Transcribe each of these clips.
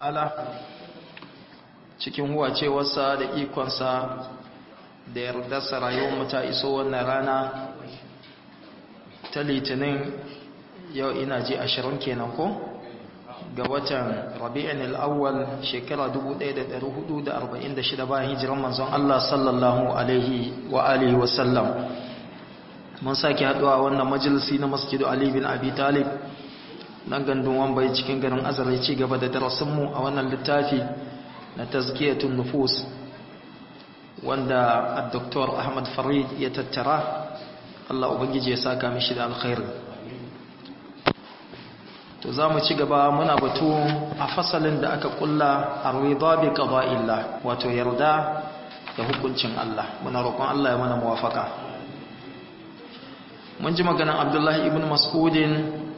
ala cikin huwacewarsa da ikonsa da yardarsa rayuwarmu ta iso wannan rana ta litinin yau ina ji ashirin kenan ko ga watan rabi'in al'awwal shekara 1446 bayan hijiran manzon Allah sallallahu alaihi wa alihi wasallam mun sake haduwa wannan majalisi na masjidu Ali bin Abi Talib nan gandun wambai cikin garin azarai ci gaba da darasinmu a wannan littafi na tazkiyatun nufus wanda Dr. Ahmad Farid ya tattara Allah ubangiji ya saka mishi da alkhairi to za mu ci gaba muna batu a fasalin da aka kulla arwida bi qada'illah wato yarda da hukuncin Allah muna roƙon Allah ya mana muwafaka mun ji maganan Abdullahi ibn Mas'udin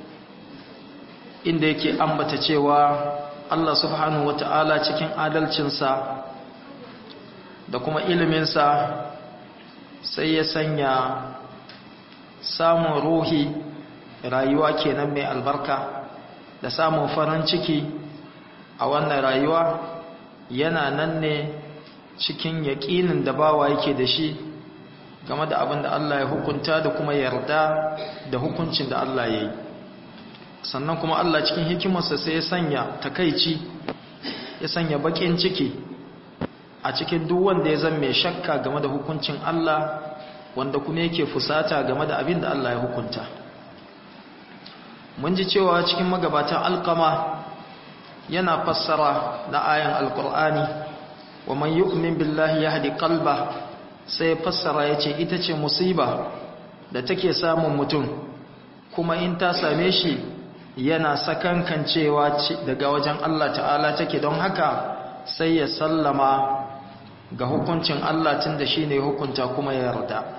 inda yake ambata cewa Allah subhanahu wata'ala cikin adalcinsa da kuma iliminsa sai ya sanya samun ruhi rayuwa kenan mai albarka da samun farin ciki a wannan rayuwa yana nan ne cikin yaƙinin da bawa yake da shi game da abin da Allah ya hukunta da kuma yarda da hukuncin da Allah ya yi sannan kuma Allah cikin hikimarsa sai ya sanya takaici ya sanya bakin ciki a cikin duk wanda ya zama mai shakka game da hukuncin Allah wanda kuma yake fusata game da abin da Allah ya hukunta mun ji cewa cikin magabatan alkama yana fassara na ayan alkur'ani wa man yu'min billahi yahdi qalba sai ya fassara yace ita ce musiba da take samun mutum kuma in ta same shi yana sakankancewa daga wajen Allah ta'ala take don haka sai ya sallama ga hukuncin Allah tun da shi ne hukunta kuma ya yarda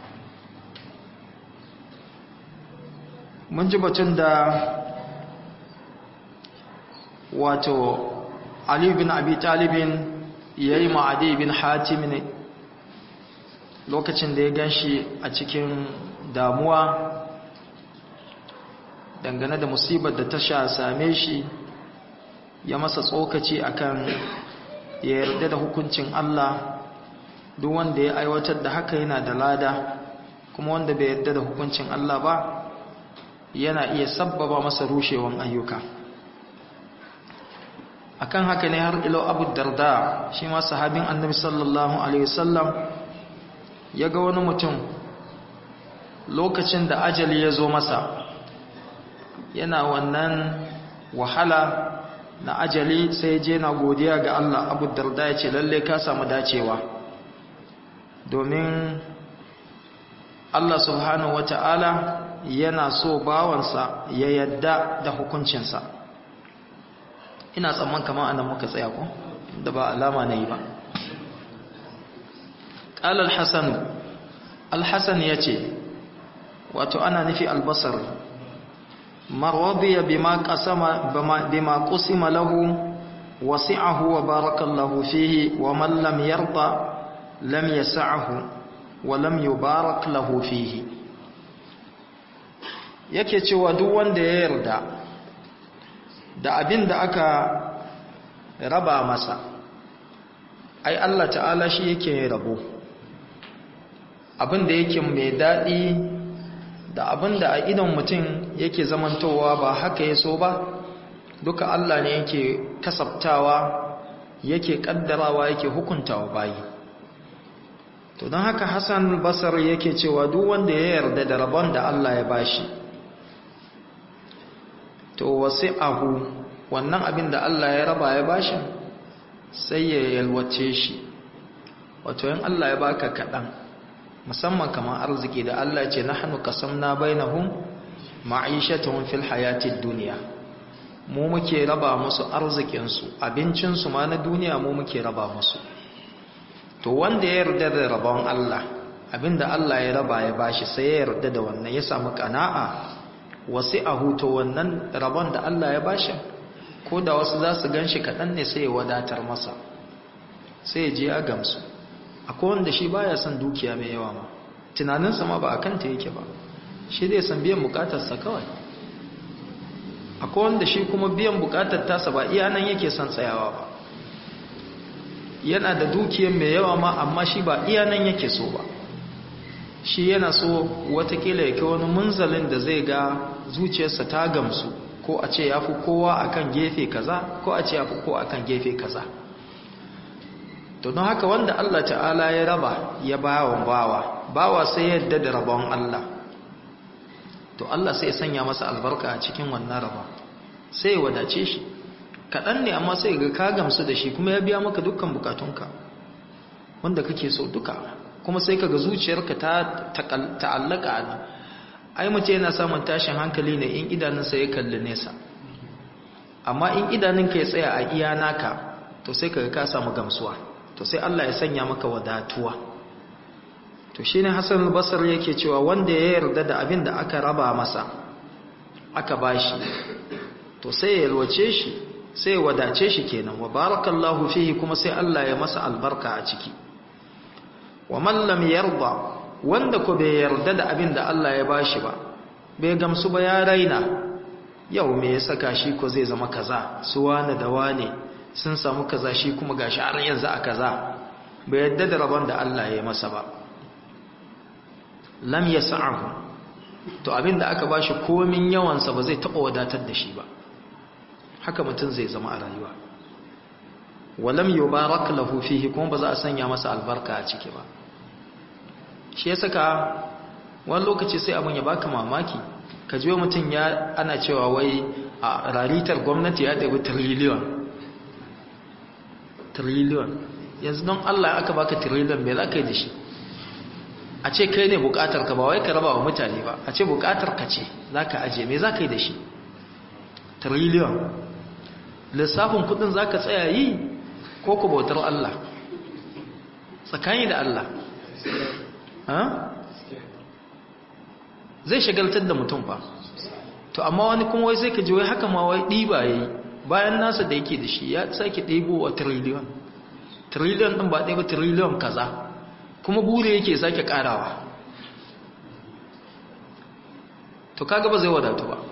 mun ji batun da wato Ali bin Abi Talibin ya yi ma'adi bin Hatim ne lokacin da ya gan shi a cikin damuwa dangane da musibar da ta sha same shi ya masa tsokaci akan ya yarda da hukuncin Allah duk wanda ya aiwatar da haka yana da lada kuma wanda bai yarda da hukuncin Allah ba yana iya sabbaba masa rushewan ayyuka akan haka ne har ilo abu darda shi ma sahabin annabi sallallahu alaihi wasallam ya ga wani mutum lokacin da ajali ya zo masa yana wannan wahala na ajali sai je na godiya ga Allah abu darda ya ce lalle ka samu dacewa domin Allah subhanahu wata'ala yana so bawansa ya yadda da hukuncinsa ina tsamman kama anan muka tsaya ko da ba alama na yi ba ƙal al-hassan al-hassan ya ce wato ana nufi albasar marwadiya bima qasama bima qusima lahu wasi'ahu wa barakallahu fihi wa man lam yarda lam yas'ahu wa lam yubarak lahu fihi yake cewa duk wanda ya yarda da abin da aka raba masa ai Allah ta'ala shi yake rabo abin da yake mai daɗi da abin da a idan mutum yake zamantowa ba haka ya so ba duka Allah ne yake kasabtawa yake kaddarawa yake hukuntawa bayi to don haka Hassan Basar yake cewa duk wanda ya yarda da rabon da Allah ya bashi to wasi'ahu wannan abin da Allah ya raba ya bashi sai ya yalwace shi wato yin Allah ya baka kaɗan musamman kamar arziki da Allah ce nahnu qasamna bainahum ma'ishatuhum fil hayatid dunya mu muke raba musu arzikin su abincin su ma na duniya mu muke raba musu to wanda ya yarda da rabon Allah abinda Allah ya raba ya bashi sai ya yarda da wannan ya samu kana'a wasi'ahu to wannan rabon da Allah ya bashi ko da wasu za su ganshi kaɗan ne sai ya wadatar masa sai ya je ya gamsu akwai wanda shi baya son dukiya mai yawa ma tunaninsa ma ba a kanta yake ba shi zai san biyan bukatarsa kawai akwai wanda shi kuma biyan bukatar tasa ba iya nan yake son tsayawa ba yana da dukiyar mai yawa ma amma shi ba iya nan yake so ba shi yana so watakila ya kai wani munzalin da zai ga zuciyarsa ta gamsu ko a ce ya fi kowa akan gefe kaza ko a ce ya fi kowa akan gefe kaza to don haka wanda Allah ta'ala ya raba ya bawa bawa bawa sai yadda da rabon Allah to Allah sai ya sanya masa albarka a cikin wannan rabon sai ya wadace shi kaɗan ne amma sai ga ka gamsu da shi kuma ya biya maka dukkan bukatunka wanda kake so duka kuma sai ka ga zuciyarka ta ta'allaka a nan ai mace yana samun tashin hankali ne in idanunsa ya kalli nesa amma in idanunka ya tsaya a iya naka to sai ka ga ka samu gamsuwa to sai Allah ya sanya maka wadatuwa to shine Hassan al-Basri yake cewa wanda ya yarda da abin da aka raba masa aka bashi to sai ya yalwace shi sai ya wadace shi kenan wa barakallahu fihi kuma sai Allah ya masa albarka a ciki wa man lam yarda wanda ko bai yarda da abin da Allah ya bashi ba bai gamsu ba ya raina yau me ya saka shi ko zai zama kaza su wane da wane sun samu kaza shi kuma gashi har yanzu a kaza bai yadda da rabon da Allah ya masa ba lam yas'ahu to abinda aka bashi komin yawansa ba zai taba wadatar da shi ba haka mutum zai zama a rayuwa walam yubarak lahu fihi kuma ba za a sanya masa albarka a ciki ba shi ya saka wani lokaci sai abin ya baka mamaki ka ji mutum ya ana cewa wai a raritar gwamnati ya ɗabi triliyon triliyon yanzu don Allah aka baka triliyon me za ka yi da shi a ce kai ne bukatar ka ba wai ka raba wa mutane ba a ce bukatar ka ce za ka aje me za ka yi da shi triliyon lissafin kudin za ka tsaya yi ko ku bautar Allah tsakani da Allah zai shagaltar da mutum ba to amma wani kuma wai sai ka ji wai haka ma wai ɗiba ya yi bayan nasa da yake da shi ya sake ɗebo wa triliyon triliyon ɗin ba ɗaya ba triliyon kaza kuma bure yake sake ƙarawa to kaga ba zai wadatu ba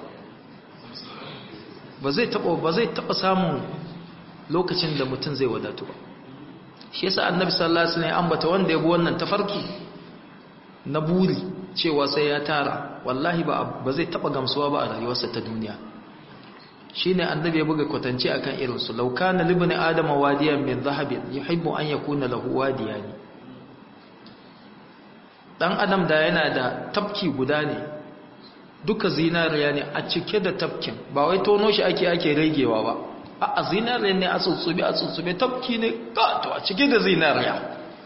ba zai taɓa ba zai taɓa samun lokacin da mutum zai wadatu ba shi yasa annabi sallallahu alaihi wasallam ambata wanda ya bi wannan tafarki na buri cewa sai ya tara wallahi ba ba zai taɓa gamsuwa ba a rayuwarsa ta duniya shine annabi ya buga kwatance akan irin su law kana libni adama wadiyan min dhahabin yuhibbu an yakuna lahu wadiyani dan adam da yana da tafki guda ne duka zinariya ne a cike da tafkin ba wai tono shi ake ake ragewa ba a zinariya ne a tsutsube a tsutsube tafki ne gato a cike da zinariya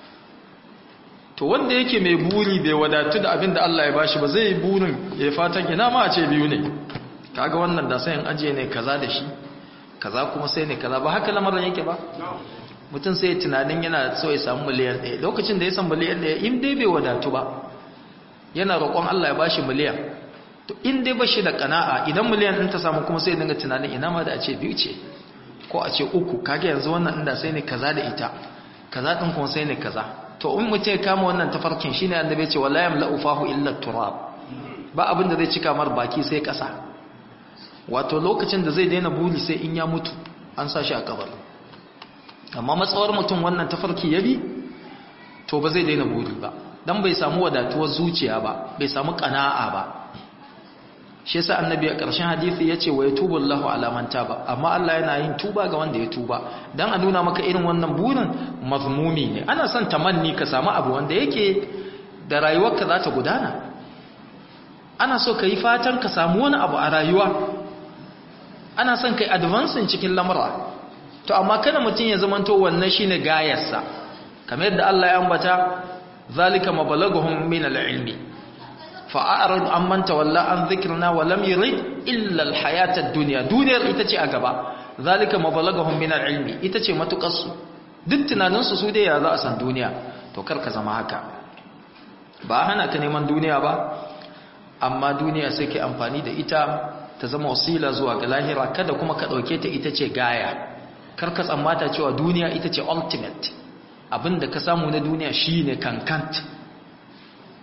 to wanda yake mai buri bai wadatu da abin da Allah ya bashi ba zai yi burin ya fatan ina ma a ce biyu ne kaga wannan da sayan ajiye ne kaza da shi kaza kuma sai ne kaza ba haka lamarin yake ba mutum sai tunanin yana so ya samu miliyan ɗaya lokacin da ya san miliyan ɗaya in dai bai wadatu ba yana roƙon Allah ya bashi miliyan to in dai bashi da kana'a idan miliyan ɗin ta samu kuma sai dinga tunanin ina ma da a ce biyu ce ko a ce uku kage yanzu wannan inda sai ne kaza da ita kaza ɗin kuma sai ne kaza to in mutum ya kama wannan tafarkin shine annabi ya ce wala yamla'u fahu illa turab ba abin da zai cika mar baki sai ƙasa wato lokacin da zai daina buri sai in ya mutu an sa shi a kabar amma matsawar mutum wannan tafarki ya bi to ba zai daina buri ba dan bai samu wadatuwar zuciya ba bai samu kana'a ba shi yasa annabi a ƙarshen hadisi yace wa yatubu Allahu ala man taba amma Allah yana yin tuba ga wanda ya tuba dan a nuna maka irin wannan burin mazmumi ne ana son tamanni ka samu abu wanda yake da rayuwarka za ta gudana ana so ka yi fatan ka samu wani abu a rayuwa ana son kai advancing cikin lamura to amma kada mutum ya zamanto wannan shine gayarsa kamar yadda Allah ya ambata zalika mabalaguhum min al-ilmi fa'arid amman tawalla an dhikrina wa lam yurid illa al-hayata ad-dunya duniyar ita ce a gaba zalika mabalaguhum min al-ilmi ita ce matukarsu duk tunanin su su dai ya za a san duniya to kar ka zama haka ba hana ka neman duniya ba amma duniya sai ke amfani da ita ta zama wasila zuwa ga lahira kada kuma ka dauke ta ita ce gaya kar ka tsammata cewa duniya ita ce ultimate abinda ka samu na duniya shine kankant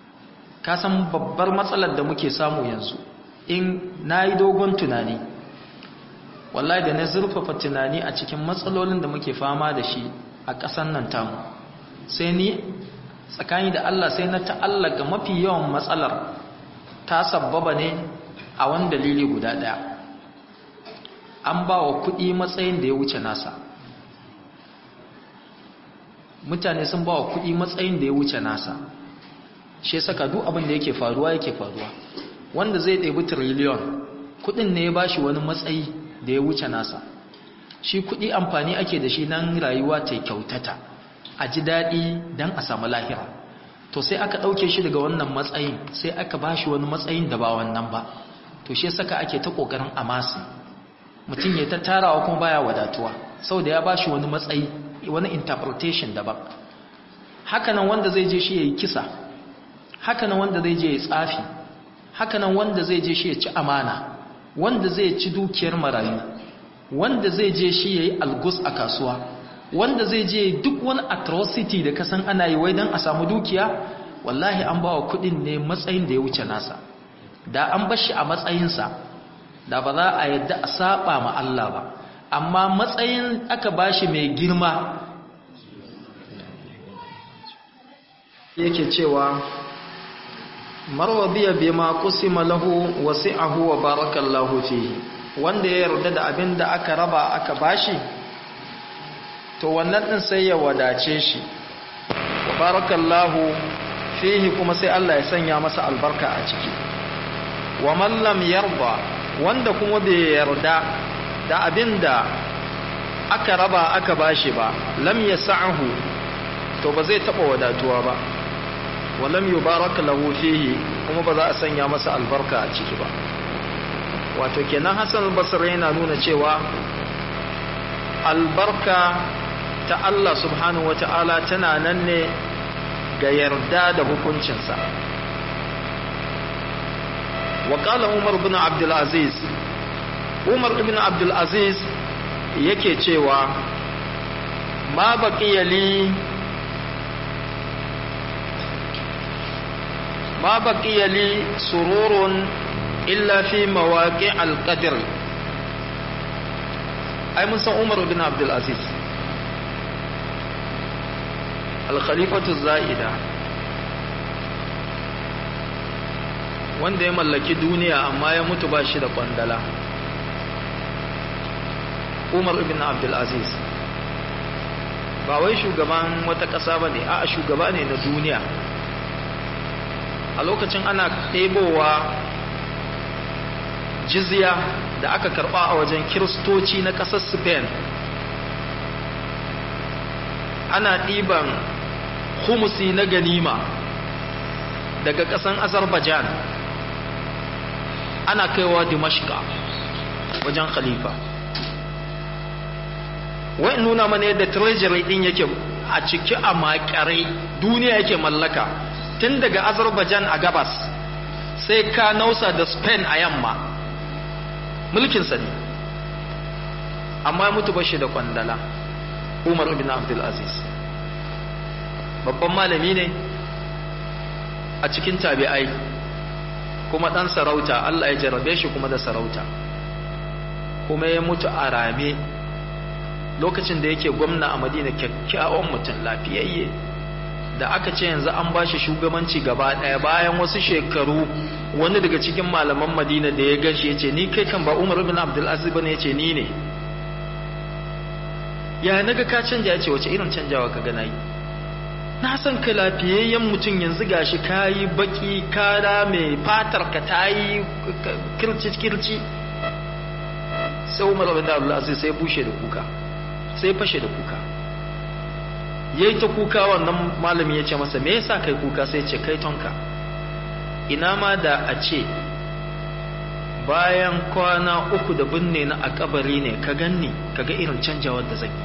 ka san babbar matsalar da muke samu yanzu in nayi dogon tunani wallahi da na zurfafa tunani a cikin matsalolin da muke fama da shi a ƙasan nan tamu sai ni tsakani da Allah sai na ta'allaka mafi yawan matsalar ta sabbaba ne a wani dalili guda ɗaya an ba wa kuɗi matsayin da ya wuce nasa mutane sun ba wa kuɗi matsayin da ya wuce nasa shi saka duk abin da yake faruwa yake faruwa wanda zai ɗebi tiriliyon kuɗin ne ya ba shi wani matsayi da ya wuce nasa shi kuɗi amfani ake da shi nan rayuwa ta kyautata a ji daɗi don a samu lahira to sai aka ɗauke shi daga wannan matsayin sai aka ba shi wani matsayin da ba wannan ba to shi saka ake ta ƙoƙarin amasi mutum ya ta tarawa kuma baya wadatuwa sau da ya ba shi wani matsayi wani interpretation daban hakanan wanda zai je shi ya yi kisa hakanan wanda zai je ya tsafi hakanan wanda zai je shi ya ci amana wanda zai ci dukiyar marayu wanda zai je shi ya yi algus a kasuwa wanda zai je duk wani atrocity da kasan ana yi wai don a samu dukiya wallahi an ba wa kudin ne matsayin da ya wuce nasa da an bashi a matsayinsa da ba za a yadda a saba ma Allah ba amma matsayin aka bashi mai girma yake cewa marwadiya bima qusima lahu wasi'ahu wa barakallahu fihi wanda ya yarda da abin da aka raba aka bashi to wannan din sai ya wadace shi wa barakallahu fihi kuma sai Allah ya sanya masa albarka a ciki wa man lam yarda wanda kuma bai yarda da abin da aka raba aka bashi ba lam yas'ahu to ba zai taba wadatuwa ba walam yubarak lahu fihi kuma ba za a sanya masa albarka a ciki ba wato kenan Hassan al-Basri yana nuna cewa albarka ta Allah subhanahu wata'ala tana nan ne ga yarda da hukuncinsa wa qala Umar ibn Abdul Aziz Umar ibn Abdul Aziz yake cewa ma baqiya li ما بقي لي سرور إلا في مواقع القدر أي من عمر بن عبد العزيز الخليفة الزائدة wanda ya mallaki duniya amma ya mutu ba shi da kwandala umar ibn abdulaziz ba wai shugaban wata ƙasa ba ne a shugaba ne na duniya a lokacin ana ɗebowa jizya da aka karɓa a wajen kiristoci na ƙasar spain ana ɗiban humusi na ganima daga ƙasan azerbaijan ana kaiwa dimashka wajen khalifa wai nuna mana yadda treasury ɗin yake a ciki a makare duniya yake mallaka tun daga azerbaijan a gabas sai ka nausa da spain a yamma mulkinsa ne amma mutu bashi da kwandala umar ibn abdulaziz babban malami ne a cikin tabi'ai kuma ɗan sarauta allah ya jarabe shi kuma da sarauta kuma ya mutu a rame lokacin da yake gwamna a madina kyakkyawan mutum lafiyayye da aka ce yanzu an ba shi shugabanci gaba ɗaya bayan wasu shekaru wani daga cikin malaman madina da ya gashi ya ce ni kai kan ba umar ibn abdulaziz bane ya ce ni ne ya naga ka canja ya ce wace irin canjawa ka gana yi na san ka lafiyayyen mutum yanzu gashi ka yi baki kara mai fatar ka ta yi kirci-kirci sai umar ibn abdulaziz sai bushe da kuka sai fashe da kuka ya yi ta kuka wannan malami ya ce masa me yasa kai kuka sai ce kai tonka ina ma da a ce bayan kwana uku da binne na a kabari ne ka ganni ka ga irin canjawar da zai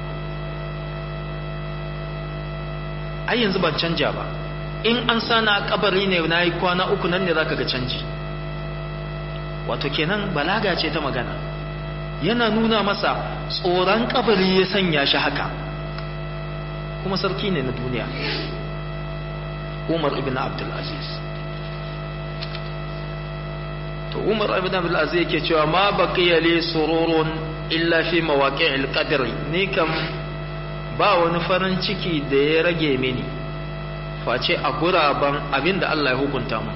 ai yanzu ban canja ba in an sana a kabari ne na yi kwana uku nan ne za ka ga canji wato kenan balaga ce ta magana yana nuna masa tsoron kabari ya sanya shi haka kuma sarki ne na duniya umar ibn abdulaziz to umar ibn abdul aziz yake cewa ma baqiya li sururun illa fi mawaqi'il qadri ni kam ba wani farin ciki da ya rage mini face a guraben abinda Allah ya hukunta mu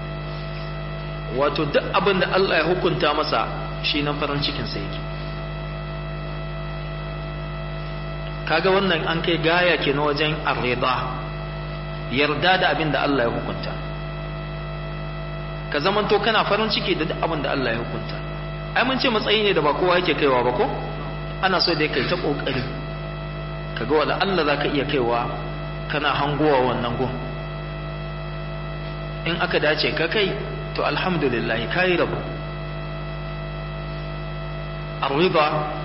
wato duk abinda Allah ya hukunta masa shi nan farin cikin sa yake kaga wannan an kai gaya ke na wajen arrida yarda da abinda Allah ya hukunta ka zamanto kana farin ciki da duk abin da Allah ya hukunta ai mun ce matsayi ne da ba kowa yake kaiwa ba ko ana so da kai ta kokari kaga wala Allah zaka iya kaiwa kana hangowa wannan gun in aka dace ka kai to alhamdulillah kai rabu arwida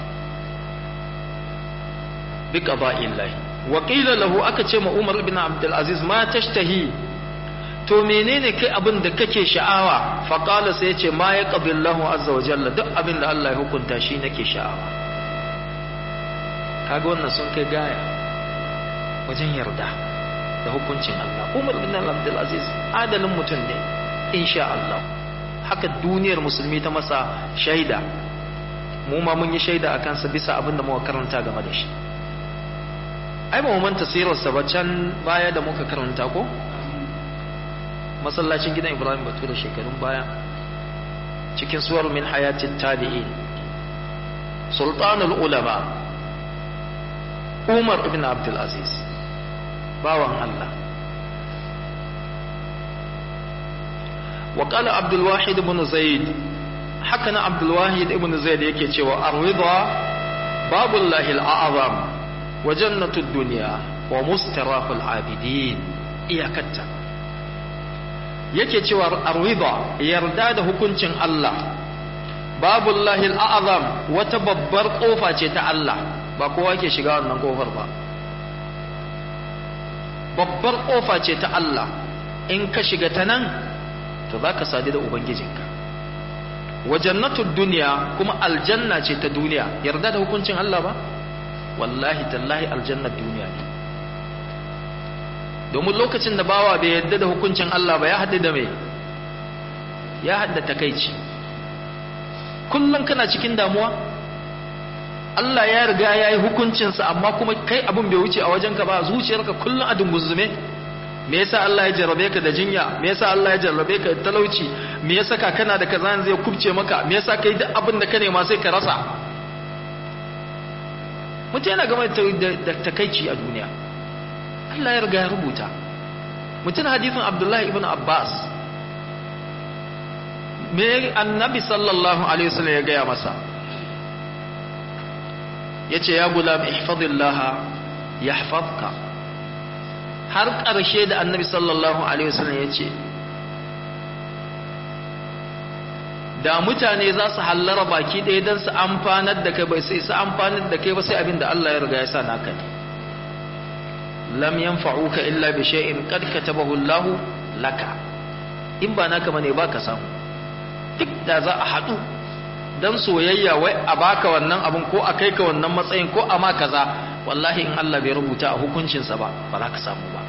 bi qada'illahi wa qila lahu aka ce ma Umar ibn Abdul Aziz ma tashtahi to menene kai abin da kake sha'awa faƙala sai ce ma ya ƙabillahu azza wa jalla duk abin da Allah ya hukunta shi nake sha'awa kaga wannan sun kai gaya wajen yarda da hukuncin Allah Umar bin Abdul Aziz adalin mutum ne insha Allah haka duniyar musulmi ta masa shaida mu ma mun yi shaida a kansa bisa abin da muka karanta game da shi ai ba mu manta sirarsa ba can baya da muka karanta ko masallacin gidan ibrahim batu da shekarun baya cikin suwar min hayatin tabi'in sultanul ulama umar ibn abdul aziz bawan allah وقال عبد الواحد بن زيد حكنا عبد الواحد بن زيد yake cewa arwida babullahi al'azam wa jannatud dunya wa mustaraful abidin iyakatta yake cewa arwida yarda da hukuncin Allah babullahi al'azam wata babbar kofa ce ta Allah ba kowa ke shiga wannan kofar ba babbar kofa ce ta Allah in ka shiga ta nan to za ka sadu da ubangijinka wa jannatud duniya kuma aljanna ce ta duniya yarda da hukuncin Allah ba wallahi tallahi aljannar duniya ne domin lokacin da bawa bai yadda da hukuncin Allah ba ya haɗu da mai ya haɗa takaici kullum kana cikin damuwa Allah ya riga ya yi hukuncinsa amma kuma kai abin bai wuce a wajenka ba zuciyarka kullum a dunguzume me yasa Allah ya jarrabe ka da jinya me yasa Allah ya jarrabe ka da talauci me yasa ka kana da kaza zai kubce maka me yasa kai duk abin da ka nema sai ka rasa mutum yana game da takaici a duniya Allah ya riga ya rubuta mutum hadithin Abdullahi ibn Abbas me annabi sallallahu alaihi wasallam ya gaya masa yace ya gulam ihfazillah yahfazka har ƙarshe da annabi sallallahu alaihi wasallam yace da mutane za su hallara baki ɗaya don su amfanar da kai bai sai su amfanar da kai ba sai abin da Allah ya riga ya sa naka ne lam yanfa'uka illa bi shay'in qad katabahu Allah laka in ba naka bane ba ka samu duk da za a haɗu dan soyayya wai a baka wannan abun ko a kai ka wannan matsayin ko a ma kaza wallahi in Allah bai rubuta a hukuncinsa ba ba za ka samu ba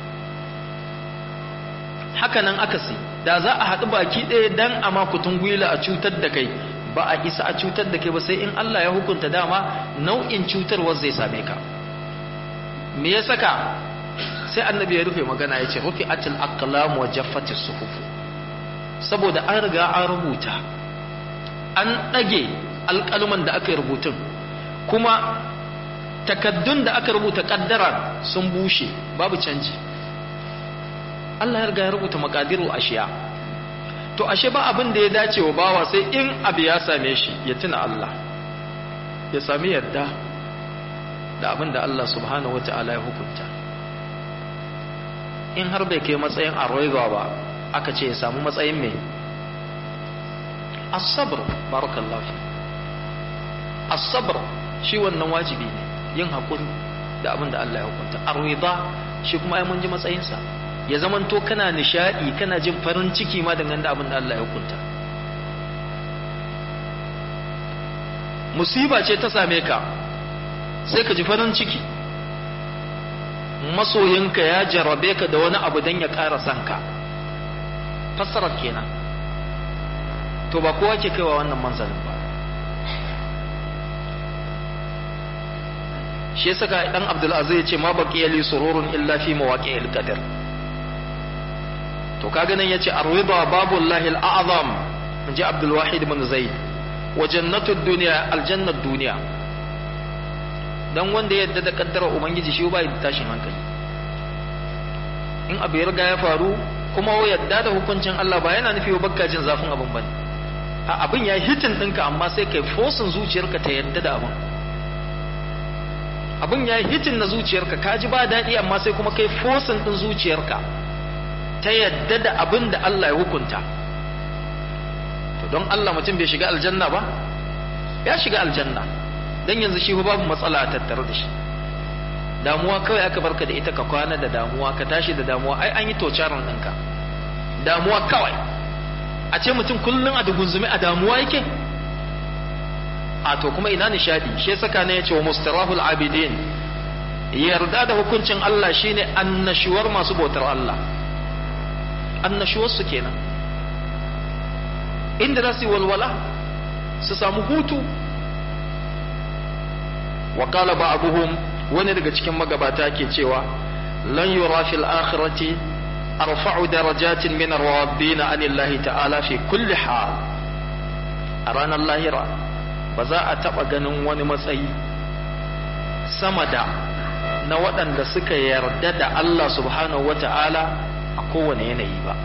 haka nan akasi da za a haɗu baki ɗaya dan a makutun gwila a cutar da kai ba a isa a cutar da kai ba sai in Allah ya hukunta dama nau'in cutarwar zai same ka me ya saka sai annabi ya rufe magana ya ce rufe atil aqlam wa jaffatis suhuf saboda an riga an rubuta an ɗage alƙaluman da aka yi rubutun kuma takaddun da aka rubuta ƙaddara sun bushe babu canji Allah ya riga ya rubuta makadiru ashiya to ashe ba abin da ya dace wa bawa sai in abu ya same shi ya tuna Allah ya sami yadda da abin da Allah subhanahu wata'ala ya hukunta in har bai kai matsayin arwaiba ba aka ce ya samu matsayin mai as-sabr barakallahu fi as-sabr shi wannan wajibi ne yin hakuri da abin da Allah ya hukunta arwida shi kuma ai mun ji matsayinsa ya zamanto kana nishadi kana jin farin ciki ma dangane da abin da Allah ya hukunta musiba ce ta same ka sai ka ji farin ciki masoyinka ya jarrabe ka da wani abu don ya ƙara son ka fassarar kenan to ba kowa ke kaiwa wannan manzalin ba shi yasa ka dan Abdul Aziz ya ce ma baqiya li sururun illa fi mawaqi'il qadar to kaga nan yace ar-ridha babullahi al-a'zam inji Abdul Wahid ibn Zaid wa jannatud dunya aljannat dunya dan wanda yadda da kaddara ubangiji shi ba da tashin hankali in abu ya riga ya faru kuma yadda da hukuncin Allah ba yana nufi bakka jin zafin abin bane a abin ya hitin ɗinka amma sai kai fosin zuciyarka ta yadda da abin abin ya hitin na zuciyarka ka ji ba daɗi amma sai kuma kai fosin ɗin zuciyarka ta yadda da abin da Allah ya hukunta to don Allah mutum bai shiga aljanna ba ya shiga aljanna dan yanzu shi babu matsala a tattare da shi damuwa kawai aka barka da ita ka kwana da damuwa ka tashi da damuwa ai an yi tocaran ɗinka damuwa kawai a ce mutum kullum a dugunzume a damuwa yake a to kuma ina nishadi shi saka ne yace wa mustarahul abidin yarda da hukuncin Allah shine annashuwar masu bautar Allah annashuwar su kenan inda za su yi walwala su samu hutu wa qala ba'dhum wani daga cikin magabata ke cewa lan yura fil akhirati arfa'u darajatin min ar-rabbin anillahi ta'ala fi kulli hal a ranar lahira ba za a taba ganin wani matsayi sama da na waɗanda suka yarda da Allah subhanahu wata'ala a kowane yanayi ba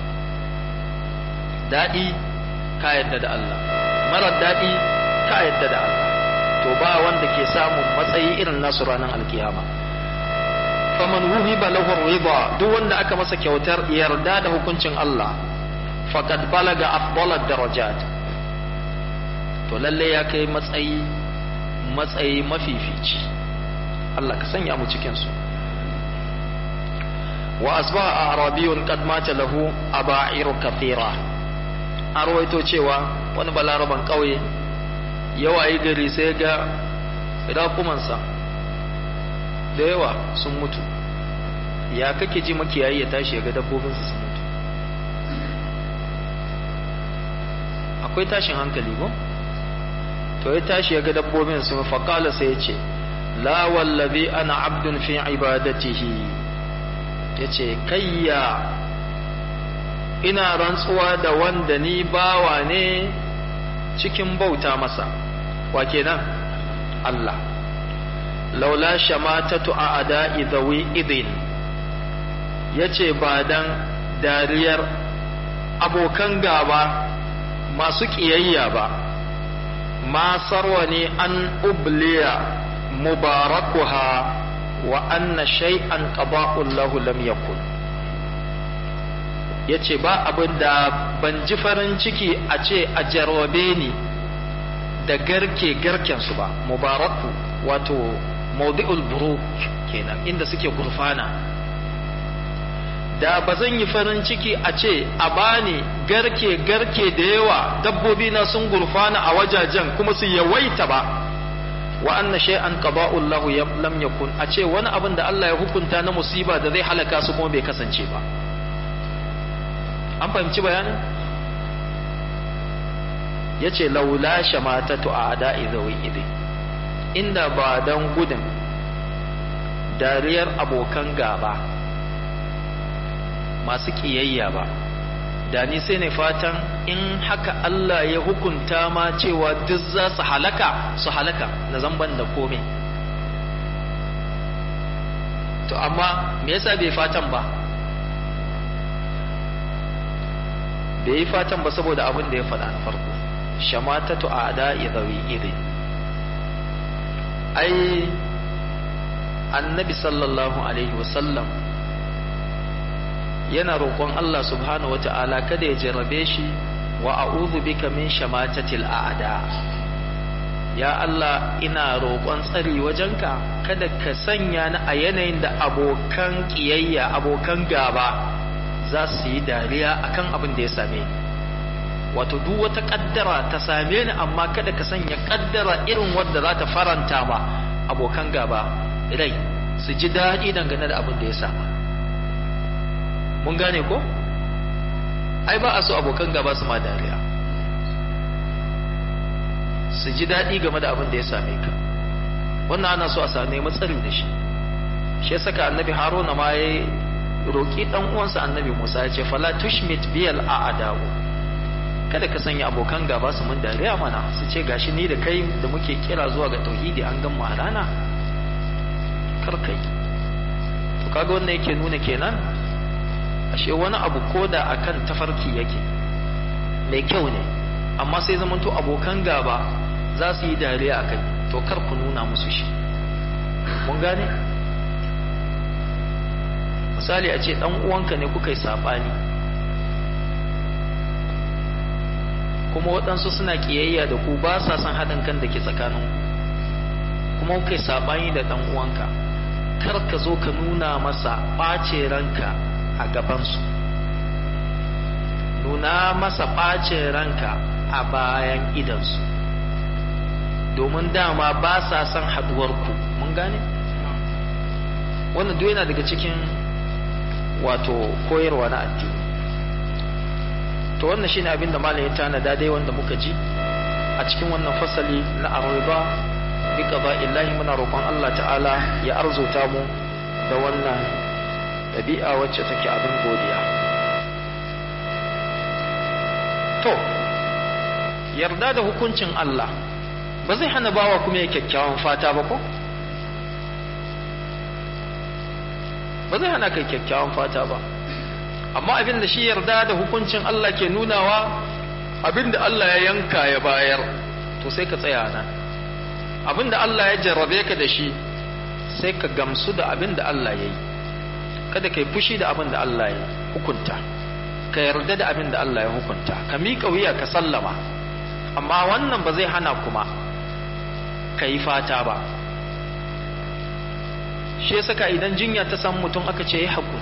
daɗi ka yarda da Allah marar daɗi ka yarda da Allah to ba wanda ke samun matsayi irin nasu ranar alkiyama faman wuhiba lahu ridha duk wanda aka masa kyautar yarda da hukuncin Allah faqad balaga afdalad darajat to lalle ya kai matsayi matsayi mafifici Allah ka sanya mu cikin su wa asbaha arabiyun qad mata lahu aba'iru kathira arwaito cewa wani balaraban kauye yawayi gari sai ga raƙumansa da yawa sun mutu ya kake ji makiyayi ya tashi ya ga dabbobinsa sun mutu akwai tashin hankali ko to ya tashi ya ga dabbobin sun faƙala sai ya ce la wallazi ana abdun fi ibadatihi ya ce kayya ina rantsuwa da wanda ni bawa ne cikin bauta masa wa kenan Allah laula shamatatu a ada'i zawi idin yace ba dan dariyar abokan gaba masu ƙiyayya ba ma sarwa ne an ubliya mubarakuha wa anna shay'an qada'un lahu lam yakun yace ba abin da ban ji farin ciki a ce a jarwabe ni da garke garkensu ba mubaraku wato maudi'ul buru kenan inda suke gurfana da ba zan yi farin ciki a ce a bani garke garke da yawa dabbobi na sun gurfana a wajajen kuma su yawaita ba wa anna shay'an qada'u lahu lam yakun a ce wani abin da Allah ya hukunta na musiba da zai halaka su kuma bai kasance ba an fahimci bayanin yace laula shamatatu a ada'i zawi idin inda ba don gudun dariyar abokan gaba masu ƙiyayya ba da ni sai ne fatan in haka Allah ya hukunta ma cewa duk za su halaka su halaka na zamban da komai to amma me yasa bai fatan ba bai yi fatan ba saboda abin da ya faɗa na farko shamatatu a ada'i zawi idin ai annabi sallallahu alaihi wasallam yana roƙon Allah subhanahu wata'ala kada ya jarrabe shi wa a'udhu bika min shamatatil a'da ya Allah ina roƙon tsari wajenka kada ka sanya ni a yanayin da abokan ƙiyayya abokan gaba za su yi dariya akan abin da ya same ni wato duk wata kaddara ta same ni amma kada ka sanya kaddara irin wadda za ta faranta ma abokan gaba rai su ji daɗi dangane da abin da ya sama mun gane ko ai ba a so abokan gaba su ma dariya su ji daɗi game da abin da ya same ka wannan ana so a same matsari da shi shi ya saka annabi haruna ma ya roƙi ɗan uwansa annabi musa ya ce fala tushmit biyal a'adahu kada ka sanya abokan gaba su mun dariya mana su ce gashi ni da kai da muke kira zuwa ga tauhidi an gan a rana kar kai to kaga wannan yake nuna kenan ashe wani abu koda akan tafarki yake mai kyau ne amma sai zamanto abokan gaba za su yi dariya a kai to kar ku nuna musu shi mun gane misali a ce dan uwanka ne kuka yi sabani kuma waɗansu suna ƙiyayya da ku ba sa son haɗin kan da ke tsakanin kuma kuka yi sabani da dan uwanka kar ka zo ka nuna masa ɓace ranka a gabansu nuna masa ɓacin ranka a bayan idansu domin dama ba sa son haɗuwarku mun gane wannan duk yana daga cikin wato koyarwa na addini to wannan shine abin da malam ya tanada dai wanda muka ji a cikin wannan fasali na arriba bi qada'illahi muna roƙon Allah ta'ala ya arzuta mu da wannan ɗabi'a wacce take abin godiya to yarda da hukuncin Allah ba zai hana bawa kuma ya kyakkyawan fata ba ko ba zai hana kai kyakkyawan fata ba amma abin da shi yarda da hukuncin Allah ke nunawa abin da Allah ya yanka ya bayar to sai ka tsaya nan abin da Allah ya jarrabe ka da shi sai ka gamsu da abin da Allah ya yi kada ka yi fushi da abin da Allah ya hukunta ka yarda da abin da Allah ya hukunta ka miƙa wuya ka sallama amma wannan ba zai hana kuma ka yi fata ba shi ya saka idan jinya ta samu mutum aka ce ya haƙuri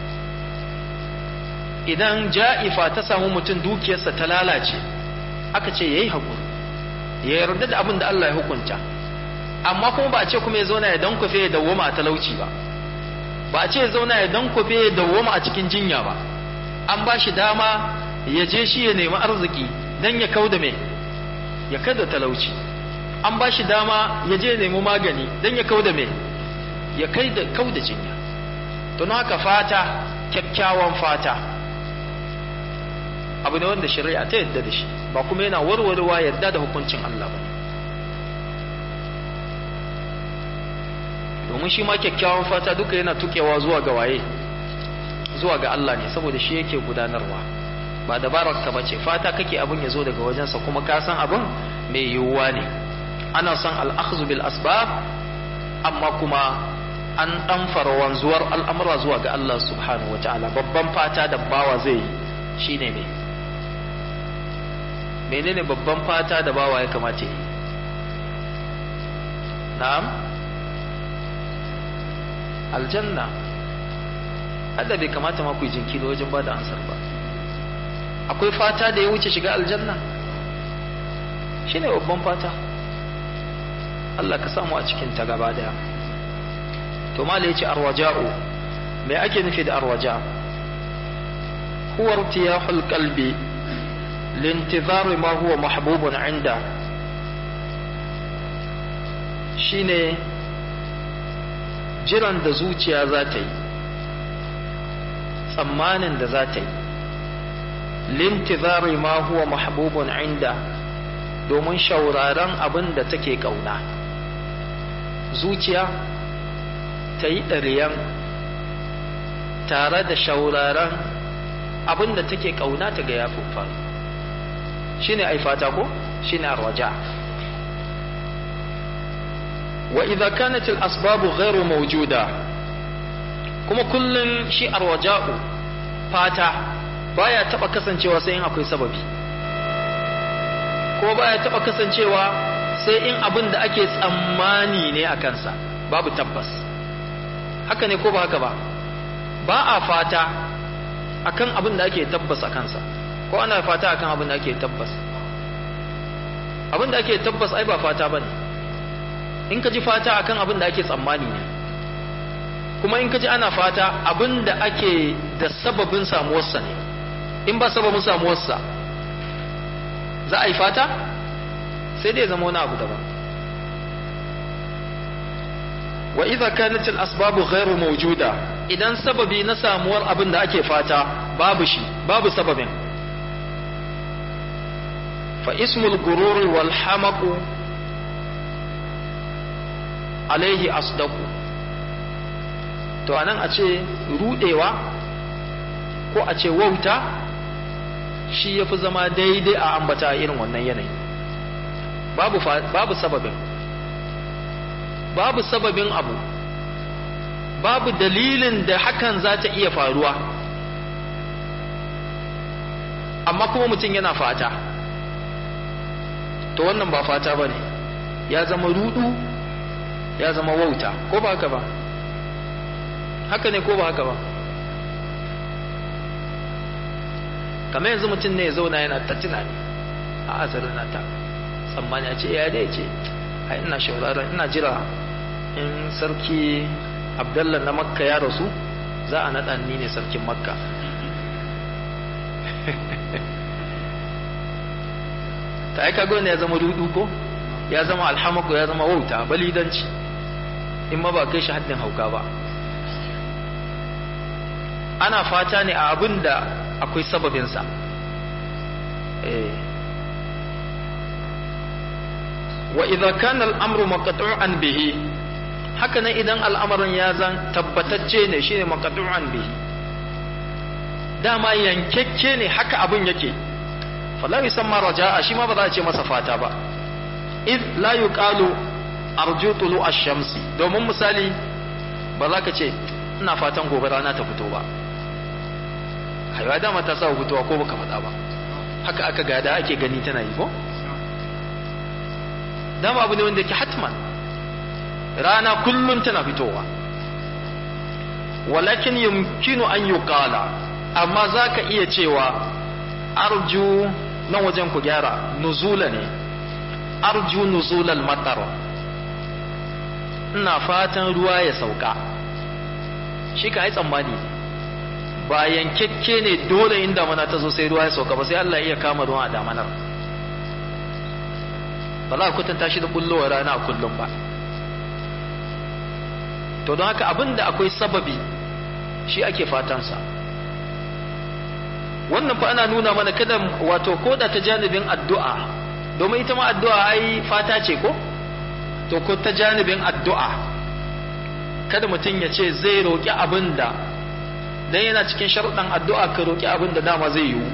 idan ja'ifa ta samu mutum dukiyarsa ta lalace aka ce ya yi haƙuri ya yarda da abin da Allah ya hukunta amma kuma ba a ce kuma ya zauna ya dankwafe ya dawwama a talauci ba ba a ce ya zauna ya dankwafe ya dawwama a cikin jinya ba an ba shi dama ya je shi ya nemi arziki don ya kau da me ya kada talauci an ba shi dama ya je ya nemi magani don ya kau da me ya kai da kau da jinya don haka fata kyakkyawan fata abu ne wanda shari'a ta yadda da shi ba kuma yana warwarewa yadda da hukuncin Allah ba domin shi ma kyakkyawan fata duka yana tukewa zuwa ga waye zuwa ga Allah ne saboda shi yake gudanarwa ba dabarar ka bace fata kake abin ya zo daga wajensa kuma ka san abin mai yiwuwa ne ana son al'akhzu bil asbab amma kuma an dan wanzuwar al'amura zuwa ga Allah subhanahu wataala babban fata da bawa zai yi shine ne menene babban fata da bawa ya kamata yi na'am aljanna Allah bai kamata ma ku yi jinkiri wajen ba da ansar ba akwai fata da ya wuce shiga aljanna shine babban fata Allah ka samu a cikin ta gaba daya to mala yace arwaja'u me ake nufi da arwaja huwa irtiyahul qalbi lintizari ma huwa mahbubun inda shine jiran da zuciya za ta yi tsammanin da za ta yi lintizari ma huwa mahbubun inda domin shauraron abin da take kauna zuciya ta yi ɗariyan tare da shauraron abin da take kauna ta ga ya faru shine ai fata ko shine arwaja wa idza kanat al asbab ghairu mawjuda kuma kullun shi arwaja'u fata baya taba kasancewa sai in akwai sababi ko baya taba kasancewa sai in abin da ake tsammani ne a kansa babu tabbas haka ne ko ba haka ba ba a fata akan abin da ake tabbas a kansa ko ana fata akan abin da ake tabbas abin da ake tabbas ai ba fata bane in ka ji fata akan abin da ake tsammani ne kuma in ka ji ana fata abin da ake da sababin samuwarsa ne in ba sababin samuwarsa za a yi fata sai dai zama wani abu daban wa idza kanat al asbabu ghairu mawjuda idan sababi na samuwar abin da ake fata babu shi babu sababin fa ismul gurur wal hamaq alaihi asdaqu to anan a ce rudewa ko a ce wauta shi yafi zama daidai a ambata irin wannan yanayi babu babu sababin babu sababin abu babu dalilin da hakan za ta iya faruwa amma kuma mutum yana fata to wannan ba fata ba ne ya zama rudu ya zama wauta ko ba haka ba haka ne ko ba haka ba kamar yanzu mutum ne ya zauna yana ta tunani a asarin na ta tsammani a ce ya dai ce a ina shauraron ina jira in sarki abdallah na makka ya rasu za a naɗa ni ne sarkin makka ta aika gwamna ya zama dudu ko ya zama alhamaku ya zama wauta balidanci in ma ba kai shi haddin hauka ba ana fata ne a abin da akwai sababinsa wa idza kana al-amru maqtu'an bihi haka nan idan al'amarin ya zan tabbatacce ne shine maqtu'an bihi dama yankekke ne haka abin yake fala yusamma raja'a shi ma ba za a ce masa fata ba id la yuqalu arju tulu ash-shamsi domin misali ba za ka ce ina fatan gobe rana ta fito ba kaiwa dama ta sa fitowa ko baka faɗa ba haka aka gada ake gani tana yi ko dama abu ne wanda yake hatman rana kullum tana fitowa walakin yumkinu an yuqala amma zaka iya cewa arju nan wajen ku gyara nuzula ne arju nuzulal matar ina fatan ruwa ya sauka shi ka yi tsammani ba yankekke ne dole inda mana ta zo sai ruwa ya sauka ba sai Allah iya kama ruwa a damanar ba za a kwatanta shi da bullowa rana a kullum ba to don haka abinda akwai sababi shi ake fatansa wannan fa ana nuna mana kada wato koda ta janibin addu'a domin ita ma addu'a ai fata ce ko to ko ta janibin addu'a kada mutum ya ce zai roƙi abin da dan yana cikin sharuɗan addu'a ka roƙi abin da dama zai yiwu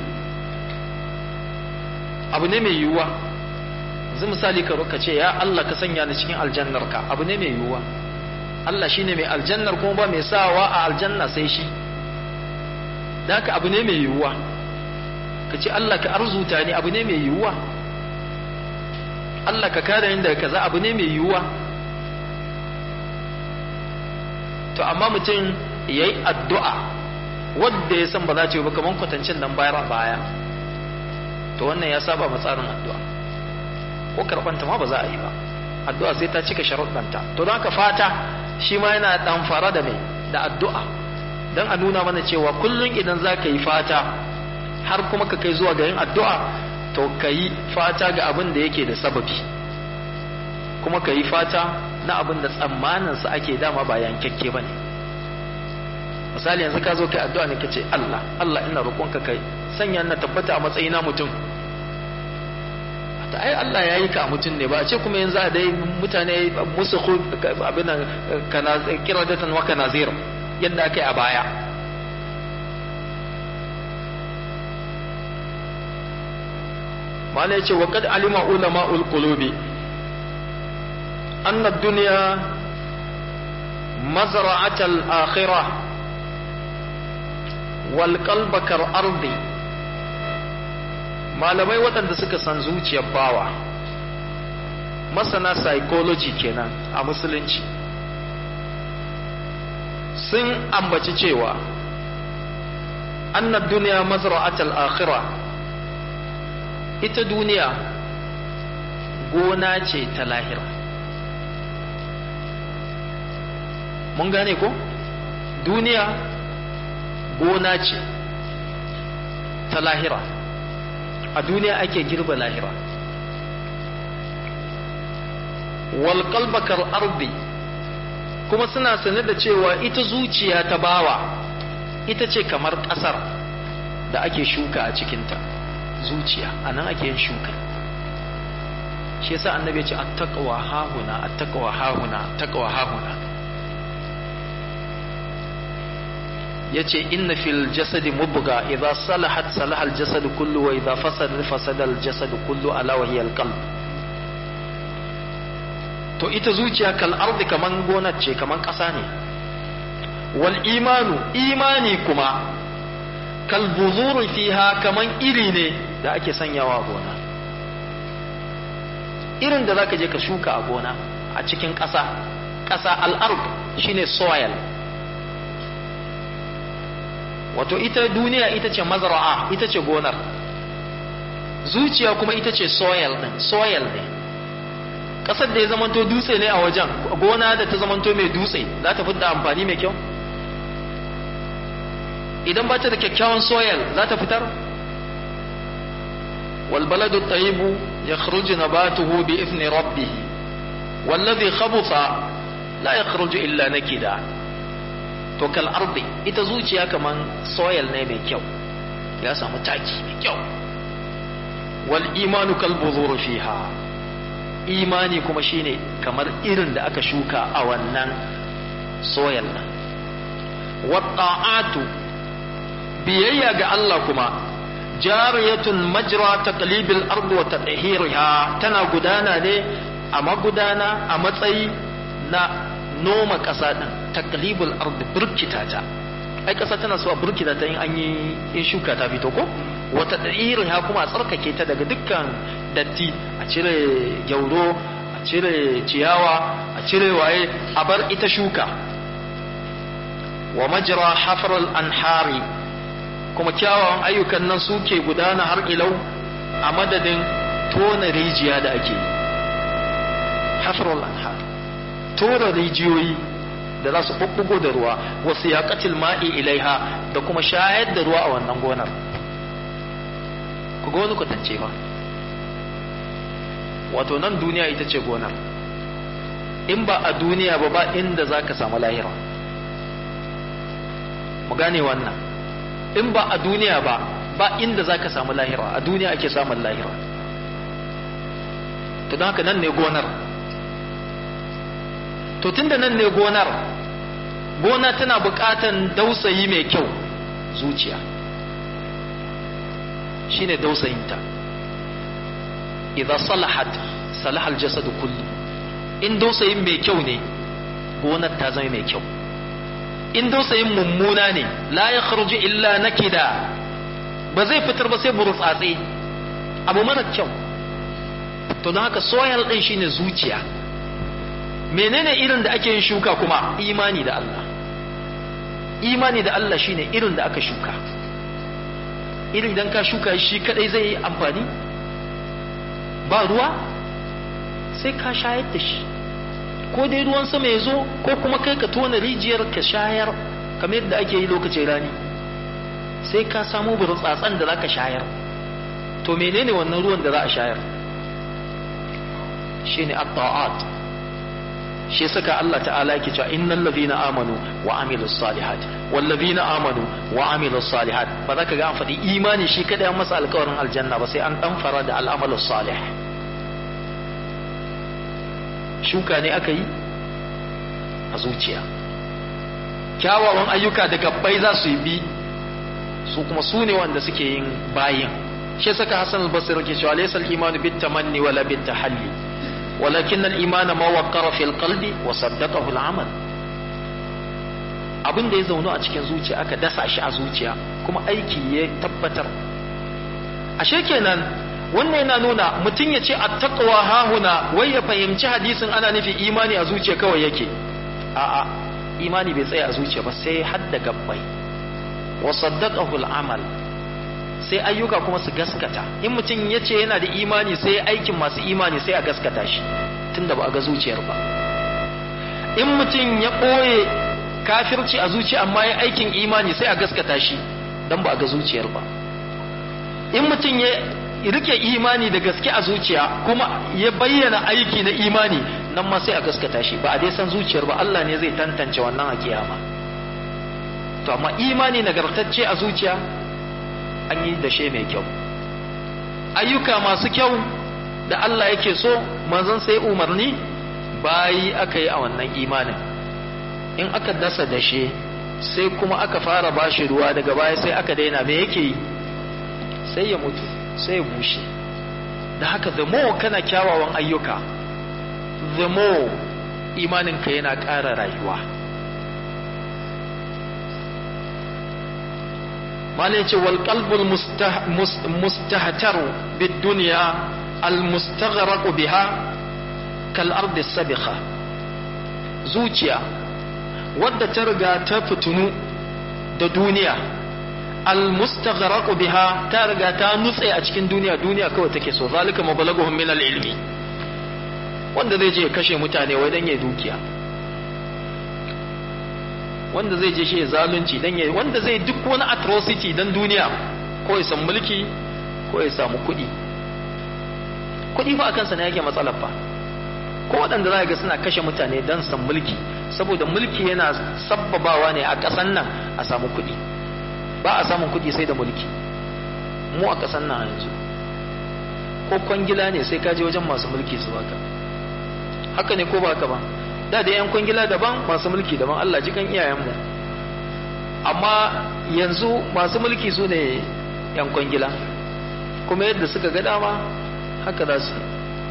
abu ne mai yiwuwa yanzu misali ka roƙa ce ya Allah ka sanya ni cikin aljannarka abu ne mai yiwuwa Allah shine mai aljannar kuma ba mai sawa a aljanna sai shi da haka abu ne mai yiwuwa ka ce Allah ka arzuta ni abu ne mai yiwuwa Allah ka kare ni daga kaza abu ne mai yiwuwa to amma mutum ya yi addu'a wadda ya san ba za ta yi ba kamar kwatancin nan bayar a baya to wannan ya saba tsarin addu'a ko karɓanta ma ba za a yi ba addu'a sai ta cika sharuɗanta to don haka fata shi ma yana ɗan fara da mai da addu'a don a nuna mana cewa kullum idan za ka yi fata har kuma ka kai zuwa ga yin addu'a to ka yi fata ga abin da yake da sababi kuma ka yi fata na abin da tsammaninsa ake dama ba yankakke ba ne misali yanzu ka zo kai addu'a ne ka ce Allah Allah ina roƙonka kai sanya na tabbata a matsayina mutum ta ai Allah ya yi ka a mutum ne ba a ce kuma yanzu a dai mutane musu abin kiradatan wa kanazir yadda aka yi a baya mala yace wa qad alima ulama ul qulubi anna ad-dunya mazra'at al-akhirah wal qalba kar ardi malamai waɗanda suka san zuciyar bawa masana psychology kenan a musulunci sun ambaci cewa annad duniya mazra'atul akhirah ita duniya gona ce ta lahira mun gane ko duniya gona ce ta lahira a duniya ake girba lahira wal qalbakal ardi kuma suna sane da cewa ita zuciya ta bawa ita ce kamar ƙasar da ake shuka a cikinta zuciya a nan ake yin shuka shi yasa annabi ya ce attaqwa hahuna attaqwa hahuna attaqwa hahuna yace inna fil jasadi mubga idza salahat salaha al jasadu kullu wa idza fasada fasada al jasadu kullu ala wa hiya al qalb to ita zuciya kal ardi kaman gonar ce kaman ƙasa ne wal imanu imani kuma kal buzuri fiha kaman iri ne da ake sanyawa gona irin da zaka je ka shuka a gona a cikin ƙasa ƙasa al-ard shine soil wato ita duniya ita ce mazra'a ita ce gonar zuciya kuma ita ce soil din soil ne kasar da ya zamanto dutse ne a wajen gona da ta zamanto mai dutse za ta fitar amfani mai kyau idan ba ta da kyakkyawan soil za ta fitar والبلد الطيب يخرج نباته بإذن ربه والذي خبث لا يخرج إلا نكدا to kal ardi ita zuciya kaman soil ne mai kyau ya samu taki mai kyau wal imanu kal buzur fiha imani kuma shine kamar irin da aka shuka a wannan soil nan wat ta'atu biyayya ga Allah kuma jariyatun majra taqlibil ard wa tadhhirha tana gudana ne a magudana a matsayi na noma ƙasa din taqlibul ard burkita ta ai ƙasa tana so a burkita ta in an yi in shuka ta fito ko wa tadhhirha kuma a tsarkake ta daga dukkan datti a cire gyauro a cire ciyawa a cire waye a bar ita shuka wa majra hafral anhari kuma kyawawan ayyukan nan suke gudana har ilau a madadin tona rijiya da ake yi hafrul anhar tona rijiyoyi da za su bubbugo da ruwa wasu yaƙatil ma'i ilaiha da kuma shayar da ruwa a wannan gonar ku ga wani kwatance ba wato nan duniya ita ce gonar in ba a duniya ba ba inda za ka samu lahira mu gane wannan in ba a duniya ba ba inda za ka samu lahira a duniya ake samun lahira to don haka nan ne gonar to tunda nan ne gonar gona tana bukatan dausayi mai kyau zuciya shine dausayinta idan salahat salahal jasadu kullu in dausayin mai kyau ne gonar ta zama mai kyau in dausayin mummuna ne la ya kharuji illa nakida ba zai fitar ba sai burtsatse abu mara kyau to don haka soyal din shine zuciya menene irin da ake yin shuka kuma imani da Allah imani da Allah shine irin da aka shuka irin idan ka shuka shi kadai zai yi amfani ba ruwa sai ka shayar da shi ko dai ruwan sama ya zo ko kuma kai ka tona rijiyar ka shayar kamar yadda ake yi lokacin rani sai ka samu burtsatsan da za ka shayar to menene wannan ruwan da za a shayar shine at-ta'at shi saka Allah ta'ala yake cewa innal ladhina amanu wa amilus salihat wal ladhina amanu wa amilus salihat ba za ka ga an faɗi imani shi kada an masa alƙawarin aljanna ba sai an dan fara da al'amalus salih shuka ne aka yi a zuciya kyawawan ayyuka da gabbai za su yi bi su kuma su ne wanda suke yin bayin shi saka Hassan al-Basri ke cewa laysa al-imanu bit tamanni wala bit tahalli walakin al-iman ma waqqara fil qalbi wa saddaqahu al-amal abin da ya zaunu a cikin zuciya aka dasa shi a zuciya kuma aiki ya tabbatar ashe kenan wannan yana nuna mutum ya ce attaqwa hahuna wai ya fahimci hadisin ana nufi imani a zuciya kawai yake a'a imani bai tsaya a zuciya ba sai hadda gabbai wa saddaqahu al-amal sai ayyuka kuma su gaskata in mutum ya ce yana da imani sai aikin masu imani sai a gaskata shi tunda ba a ga zuciyar ba in mutum ya ɓoye kafirci a zuciya amma ya aikin imani sai a gaskata shi don ba a ga zuciyar ba in mutum ya rike imani da gaske a zuciya kuma ya bayyana aiki na imani nan ma sai a gaskata shi ba a dai san zuciyar ba Allah ne zai tantance wannan a kiyama to amma imani nagartacce a zuciya an yi da she mai kyau ayyuka masu kyau da Allah yake so manzon sai umarni bayi aka yi a wannan imanin in aka dasa dashe sai kuma aka fara bashi ruwa daga baya sai aka daina me yake yi sai ya mutu sai ya bushe da haka the more kana kyawawan ayyuka the more imaninka yana ƙara rayuwa malai ce wal qalbul mustahtaru bid dunya al mustaghraq biha kal ardi sabiqa zuciya wadda ta riga ta fitunu da duniya al mustaghraq biha ta riga ta nutse a cikin duniya duniya kawai take so zalika mabalaguhum min al ilmi wanda zai je kashe mutane wai dan ya dukiya wanda zai je shi ya zalunci dan ya wanda zai duk wani atrocity dan duniya ko ya san mulki ko ya samu kuɗi kuɗi fa akan sa ne yake matsalar fa ko waɗanda za ga suna kashe mutane dan san mulki saboda mulki yana sabbabawa ne a ƙasan nan a samu kuɗi ba a samun kuɗi sai da mulki mu a ƙasan nan yanzu ko kwangila ne sai ka je wajen masu mulki su baka haka ne ko ba haka ba da da yan kwangila daban masu mulki daban Allah ji kan iyayenmu amma yanzu masu mulki su ne yan kwangila kuma yadda suka ga dama haka za su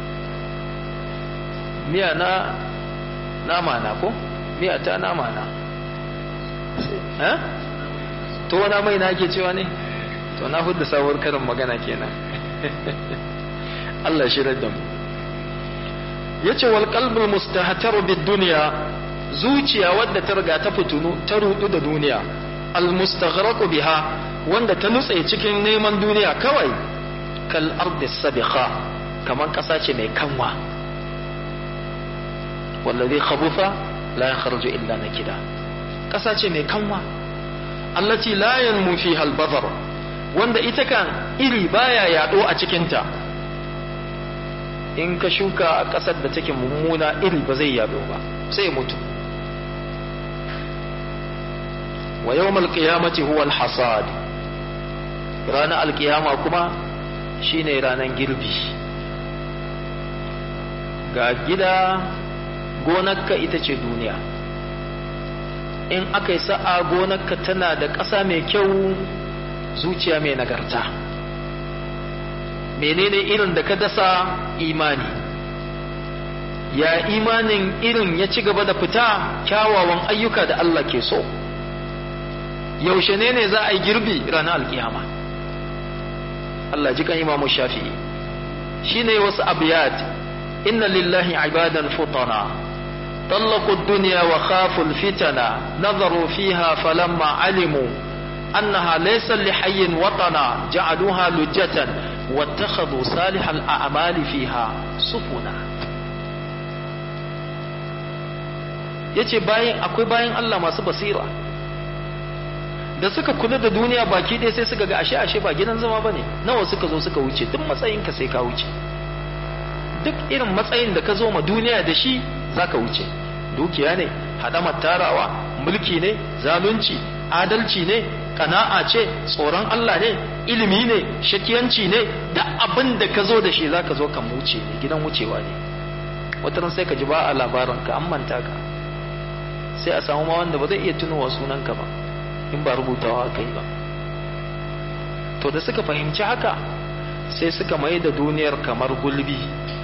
miya na nama na ko miya ta nama na eh to wani mai na ke cewa ne to na hudu sabuwar karin magana kenan Allah shirar da mu yace wal qalbul mustahtaru bid dunya zuciya wadda ta riga ta fitunu ta rudu da duniya al mustaghraqu biha wanda ta nutse cikin neman duniya kawai kal ardi sabiqa kaman kasa ce mai kanwa wallazi khabutha la yakhruju illa nakida kasa ce mai kanwa allati la yanmu fiha al badar wanda ita kan iri baya yado a cikinta in ka shuka a ƙasar da take mummuna iri ba zai yado ba sai mutu wa yawmal qiyamati huwa al-hasad ranar alkiyama kuma shine ranar girbi ga gida gonarka ita ce duniya in aka yi sa'a gonarka tana da ƙasa mai kyau zuciya mai nagarta menene irin da ka dasa imani ya imanin irin ya ci gaba da fita kyawawan ayyuka da Allah ke so yaushe ne ne za a yi girbi ranar alkiyama Allah ji kan imamu shafi'i shine wasu abiyat inna lillahi ibadan futana طلقوا الدنيا وخافوا الفتنة نظروا فيها فلما علموا أنها ليس لحي وطنا جعلوها لجة واتخذوا صالح الأعمال فيها سفنا yace bayan akwai bayan Allah masu basira da suka kula da duniya baki ɗaya sai suka ga ashe ashe ba gidan zama bane nawa suka zo suka wuce duk matsayinka sai ka wuce duk irin matsayin da ka zo ma duniya da shi zaka wuce dukiya ne hadamar tarawa mulki ne zalunci adalci ne kana'a ce tsoron Allah ne ilimi ne shakiyanci ne da abin da ka zo da shi zaka zo kan wuce ne gidan wucewa ne wataran sai ka ji ba a labarin ka an manta ka sai a samu ma wanda ba zai iya tunowa sunanka ba in ba rubutawa kai ba to da suka fahimci haka sai suka mai da duniyar kamar gulbi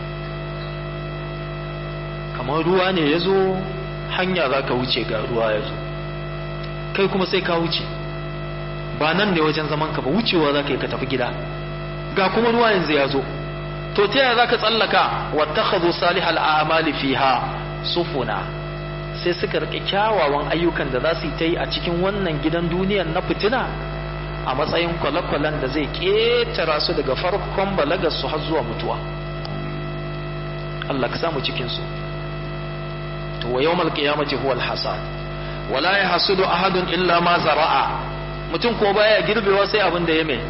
kamar ruwa ne ya zo hanya za ka wuce ga ruwa ya zo kai kuma sai ka wuce ba nan ne wajen zaman ka ba wucewa za ka yi ka tafi gida ga kuma ruwa yanzu ya zo to ta yaya za ka tsallaka wattakhadhu salihal a'mali fiha sufuna sai suka rike kyawawan ayyukan da za su yi ta yi a cikin wannan gidan duniyar na fitina a matsayin kwale-kwalen da zai ƙetara su daga farkon balagar su har zuwa mutuwa Allah ka samu cikin su to wa yawmal qiyamati huwa al-hasad wala yahsudu ahadun illa ma zara'a mutum ko baya girbewa sai abin da ya mai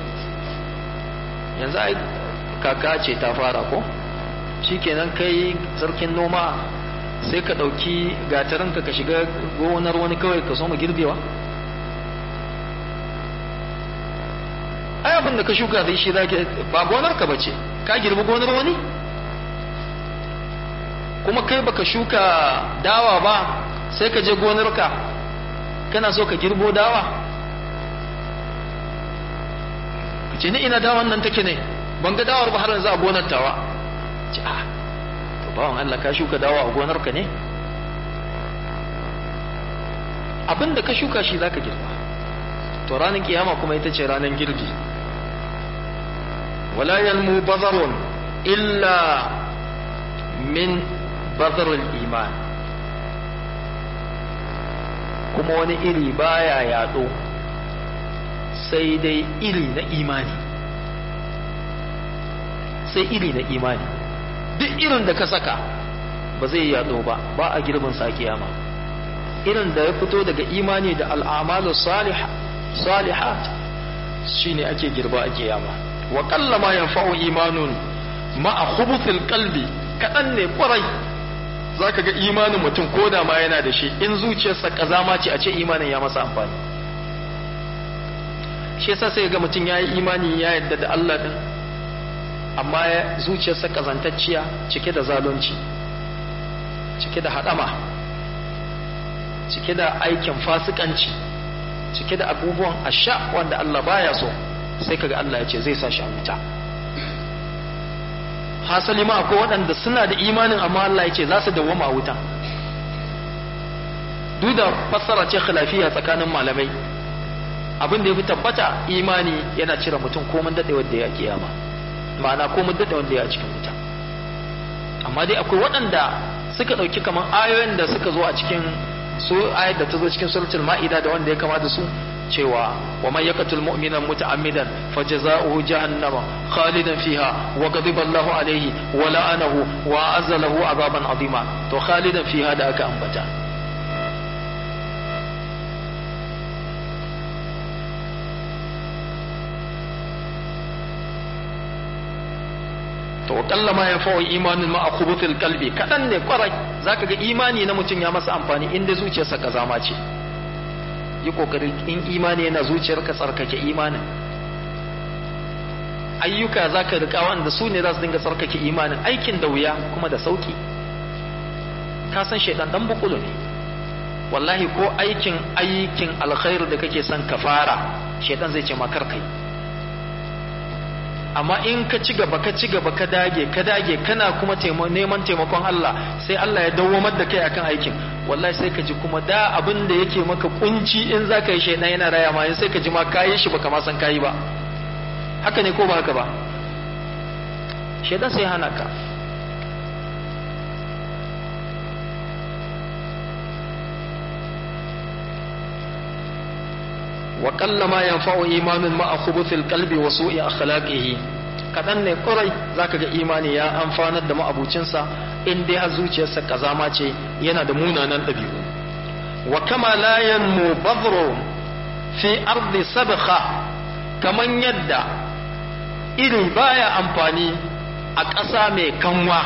yanzu ai kaka ce ta fara ko shikenan kai sarkin noma sai ka ɗauki gatarinka ka shiga gonar wani kawai ka so mu girbewa ai abin da ka shuka zai shi zaki ba gonar ka bace ka girbi gonar wani kuma kai baka shuka dawa ba sai ka je gonarka kana so ka girbo dawa ka ce ni ina dawan nan take ne ban ga dawar ba har yanzu a gonar tawa ce a to bawan Allah ka shuka dawa a gonarka ne abin da ka shuka shi zaka girba to ranar kiyama kuma ita ce ranar girbi wala yalmu bazarun illa min bazarul iman kuma wani iri baya yaɗo sai dai iri na imani sai iri na imani duk irin da ka saka ba zai yaɗo ba ba a girbin sa kiyama irin da ya fito daga imani da al'amalu salihat shine ake girba a kiyama wa kallama yanfa'u imanun ma'a khubuthil qalbi kadan ne kwarai zaka ga imanin mutum koda ma yana da shi in zuciyarsa kazama ce a ce imanin ya masa amfani shi yasa sai ga mutum yayi imani ya yadda da Allah din amma zuciyarsa kazantacciya cike da zalunci cike da hadama cike da aikin fasikanci cike da abubuwan asha wanda Allah baya so sai kaga Allah ya ce zai sa shi a wuta hasali ma akwai waɗanda suna da imanin amma Allah ya ce za su dawwama a wuta duk da fassara ce khilafiya tsakanin malamai abin da ya fi tabbata imani yana cire mutum komin daɗewar da ya kiyama ma'ana komin daɗewar da ya cikin wuta amma dai akwai waɗanda suka ɗauki kamar ayoyin da suka zo a cikin su ayat da ta zo cikin suratul ma'ida da wanda ya kama da su cewa wa man yaqtul mu'mina muta'ammidan fajaza'uhu jahannama khalidan fiha wa ghadiba Allahu alayhi wa la'anahu wa azzalahu azaban azima to khalidan fiha da aka ambata to kalla ma yanfa'u imanin ma akhubuthil qalbi kadan ne kwarai zaka ga imani na mutum ya masa amfani inda zuciyarsa kazama ce yi kokari in imani yana zuciyarka tsarkake imanin ayyuka zaka rika wanda su ne za su dinga tsarkake imanin aikin da wuya kuma da sauki ka san shaidan dan bukulu ne wallahi ko aikin aikin alkhairu da kake son ka fara shaidan zai ce ma kar kai amma in ka ci gaba ka ci gaba ka dage ka dage kana kuma neman taimakon Allah sai Allah ya dawwamar da kai akan aikin wallahi sai ka ji kuma da abin da yake maka kunci in za ka yi shaidan yana raya ma sai ka ji ma kayi shi baka ma san kayi ba haka ne ko ba haka ba shaidan sai hana ka wa qalla ma yanfa'u imanun ma'a khubuthil qalbi wa su'i akhlaqihi kadan ne kurai zaka ga imani ya amfanar da ma'abucinsa in dai har zuciyarsa kazama ce yana da munanan dabi'u wa kama la yanmu badru fi ardi sabkha kaman yadda iri baya amfani a ƙasa mai kanwa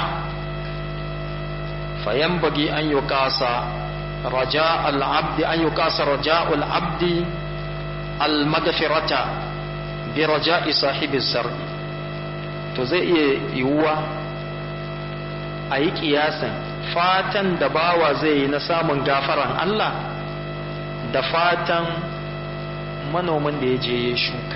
fayan bagi an yi kasa raja al'abdi an yi kasa raja al'abdi al-magafirata bi raja'i sahibi sarri to zai iya yiwuwa a yi kiyasan fatan da bawa zai yi na samun gafaran Allah da fatan manomin da ya je ya shuka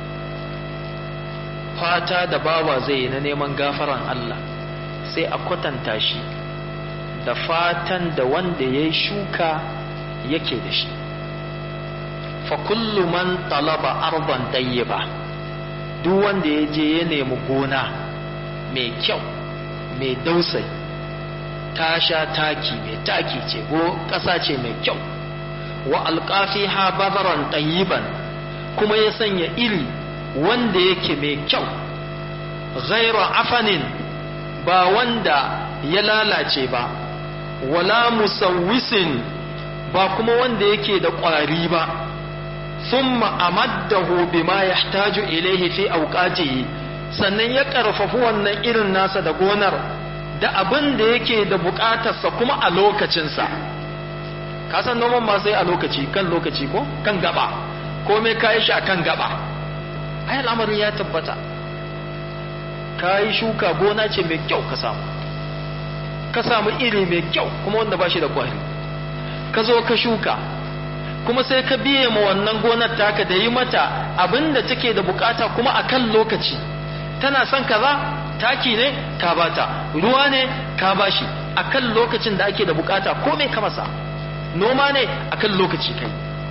fata da bawa zai yi na neman gafaran Allah sai a kwatanta shi da fatan da wanda ya shuka yake da shi fa kullu man talaba arban tayyiba duk wanda ya je ya nemi gona mai kyau mai dausai ta sha taki mai taki ce ko ƙasa ce mai kyau wa alƙafi ha bazaran tayyiban kuma ya sanya iri wanda yake mai kyau ghaira afanin ba wanda ya lalace ba wala musawwisin ba kuma wanda yake da ƙwari ba thumma amaddahu bima yahtaju ilayhi fi awqatihi sannan ya karfafu wannan irin nasa da gonar da abin da yake da bukatarsa kuma a lokacinsa ka san noman ma sai a lokaci kan lokaci ko kan gaba komai kayi shi a kan gaba ai al'amarin ya tabbata ka yi shuka gona ce mai kyau ka samu ka samu iri mai kyau kuma wanda ba shi da kwari ka zo ka shuka kuma sai ka biye ma wannan gonar taka da yi mata abin da take da bukata kuma a kan lokaci tana son kaza taki ne ka bata ruwa ne ka bashi a kan lokacin da ake da bukata ko mai ka masa noma ne a kan lokaci kai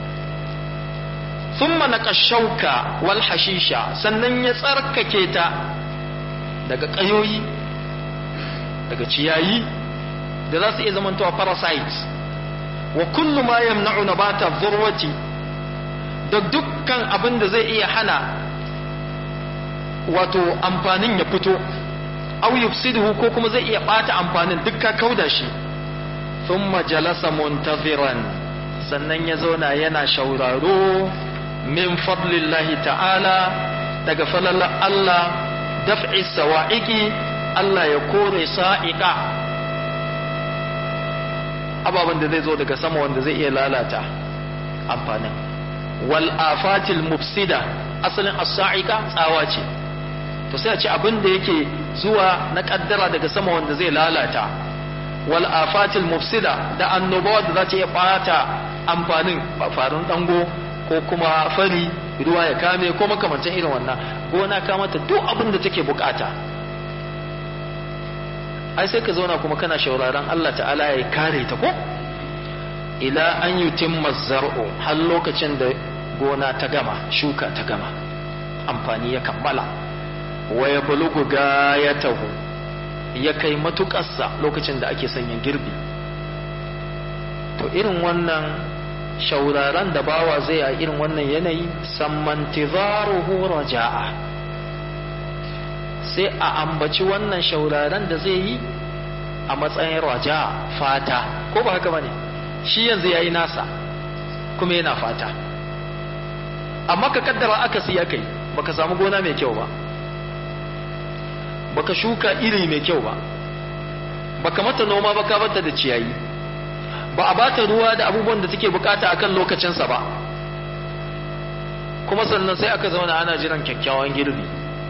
thumma naqashauka wal hashisha sannan ya tsarkake ta daga kayoyi daga ciyayi da za su iya zamantowa parasites wa kullu ma yamna'u nabata dhurwati da dukkan abin da zai iya hana wato amfanin ya fito aw yufsiduhu ko kuma zai iya bata amfanin duk ka kauda shi thumma jalasa muntaziran sannan ya zauna yana shauraro min fadlillahi ta'ala daga falalar Allah daf'i sawa'iki Allah ya kore sa'iqa ababen da zai zo daga sama wanda zai iya lalata amfanin wal afatil mufsida asalin as-sa'iqa tsawa ce to sai a ce abin da yake zuwa na kaddara daga sama wanda zai lalata wal afatil mufsida da annobawa da za ta iya bata amfanin farin dango ko kuma fari ruwa ya kame ko makamantan irin wannan gona ka mata duk abin da take bukata ai sai ka zauna kuma kana shauraron Allah ta'ala ya kare ta ko ila an yutimma zar'u har lokacin da gona ta gama shuka ta gama amfani ya kammala wa ya bulugu gayatahu ya kai matuƙarsa lokacin da ake sanya girbi to irin wannan shauraran da bawa zai a irin wannan yanayi sammantizaruhu raja'a sai a ambaci wannan shauraran da zai yi a matsayin raja fata ko ba haka bane shi yanzu yayi nasa kuma yana fata amma ka kaddara aka siya kai baka samu gona mai kyau ba baka shuka iri mai kyau ba baka mata noma ba ka bata da ciyayi ba a bata ruwa da abubuwan da take bukata akan lokacinsa ba kuma sannan sai aka zauna ana jiran kyakkyawan girbi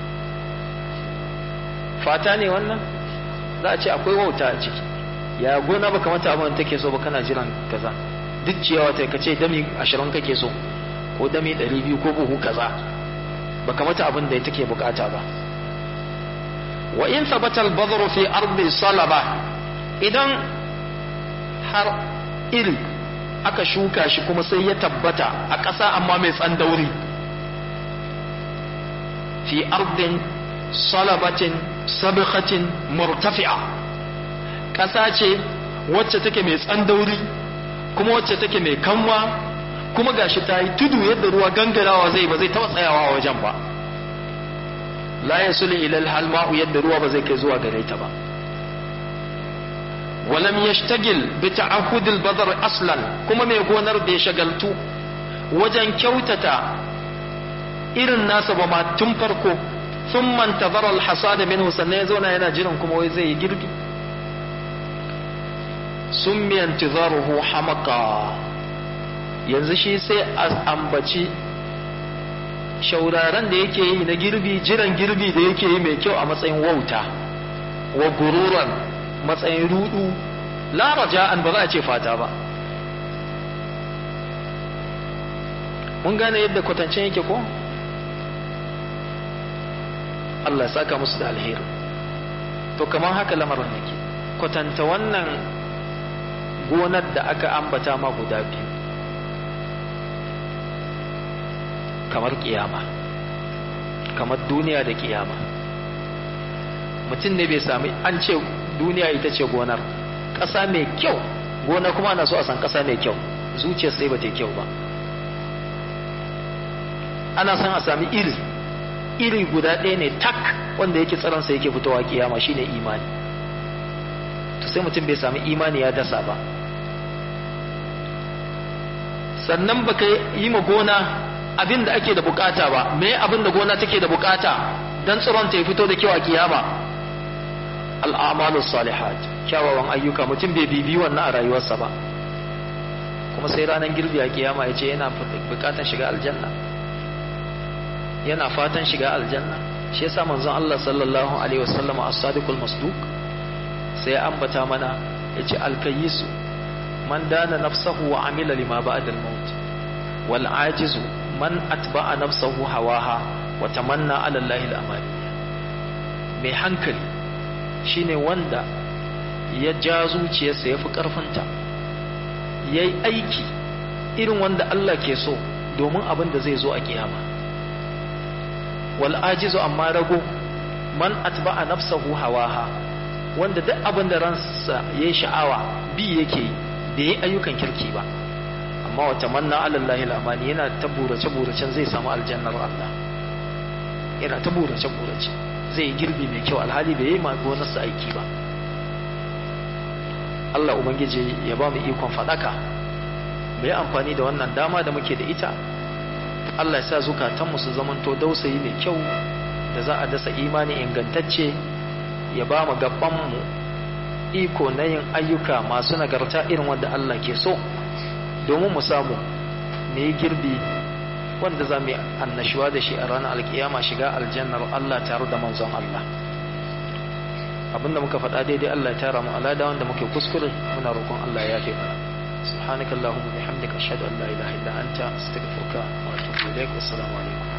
fata ne wannan za a ce akwai wauta a ciki ya gona baka mata abin da take so ba kana jiran kaza duk ciyawa ta kace dami ashirin kake so ko dami ɗari biyu ko buhu kaza baka mata abin da take bukata ba wa in thabata al-badru fi ardi salaba idan har iri aka shuka shi kuma sai ya tabbata a ƙasa amma mai tsandauri fi ardin salabatin sabikhatin murtafi'a ƙasa ce wacce take mai tsandauri kuma wacce take mai kanwa kuma gashi ta yi tudu yadda ruwa gangarawa zai ba zai taɓa tsayawa a wajen ba la ya suli ilal halma'u yadda ruwa ba zai kai zuwa gare ta ba walam yashtagil bi ta'ahudil badar aslan kuma mai gonar bai shagaltu wajen kyautata irin nasa ba ma tun farko sun mantazara alhasada minhu sannan ya zauna yana jiran kuma wai zai yi girbi sun miyantizaruhu hamaka yanzu shi sai a ambaci shauraren da yake yi na girbi jiran girbi da yake yi mai kyau a matsayin wauta wa gururan matsayin rudu la raja'an ba za a ce fata ba mun gane yadda kwatancen yake ko Allah saka musu da alheri to kamar haka lamarin yake kwatanta wannan gonar da aka ambata ma guda biyu kamar kiyama kamar duniya da kiyama mutum ne bai sami an ce duniya ita ce gonar ƙasa mai kyau gona kuma ana so a san ƙasa mai kyau zuciyar sai ba ta kyau ba ana son a sami iri iri guda ɗaya ne tak wanda yake tsaronsa yake fitowa kiyama shine imani to sai mutum bai sami imani ya dasa ba sannan baka yi ma gona abin da ake da bukata ba me abin da gona take da bukata dan tsiron ta fito da kyau a kiyama al'amalu salihat kyawawan ayyuka mutum bai bibi wannan a rayuwarsa ba kuma sai ranar girbi a kiyama ya ce yana bukatan shiga aljanna yana fatan shiga aljanna shi yasa manzon Allah sallallahu alaihi wasallam as-sadiqul masduq sai ya ambata mana yace al-kayyisu man dana nafsahu wa amila lima ba'da al-maut wal ajizu man atba'a nafsahu hawaha wa tamanna ala Allah al-amali mai hankali shine wanda ya ja zuciyarsa ya fi ƙarfinta ya yi aiki irin wanda Allah ke so domin abin da zai zo a kiyama wal ajizu amma rago man atba'a nafsahu hawaha wanda duk abin da ransa yayi sha'awa bi yake yi da yi ayyukan kirki ba amma wata manna alallahi al'amani yana ta burace buracen zai samu aljannar Allah yana ta burace burace zai girbi mai kyau alhali bai yi gonarsa aiki ba Allah Ubangiji ya ba mu ikon faɗaka mu yi amfani da wannan dama da muke da ita Allah ya sa zukatanmu su zamanto dausayi mai kyau da za a dasa imani ingantacce ya ba mu gabanmu iko na yin ayyuka masu nagarta irin wanda Allah ke so domin mu samu mu yi girbi wanda za mu yi annashuwa da shi a ranar alkiyama shiga aljannar Allah tare da manzon Allah abinda muka faɗa daidai Allah ya tara mu alada wanda muke kuskure muna roƙon Allah ya yafe mana subhanakallahumma bihamdika ashhadu an la ilaha illa anta astaghfiruka wa atubu ilaik assalamu alaikum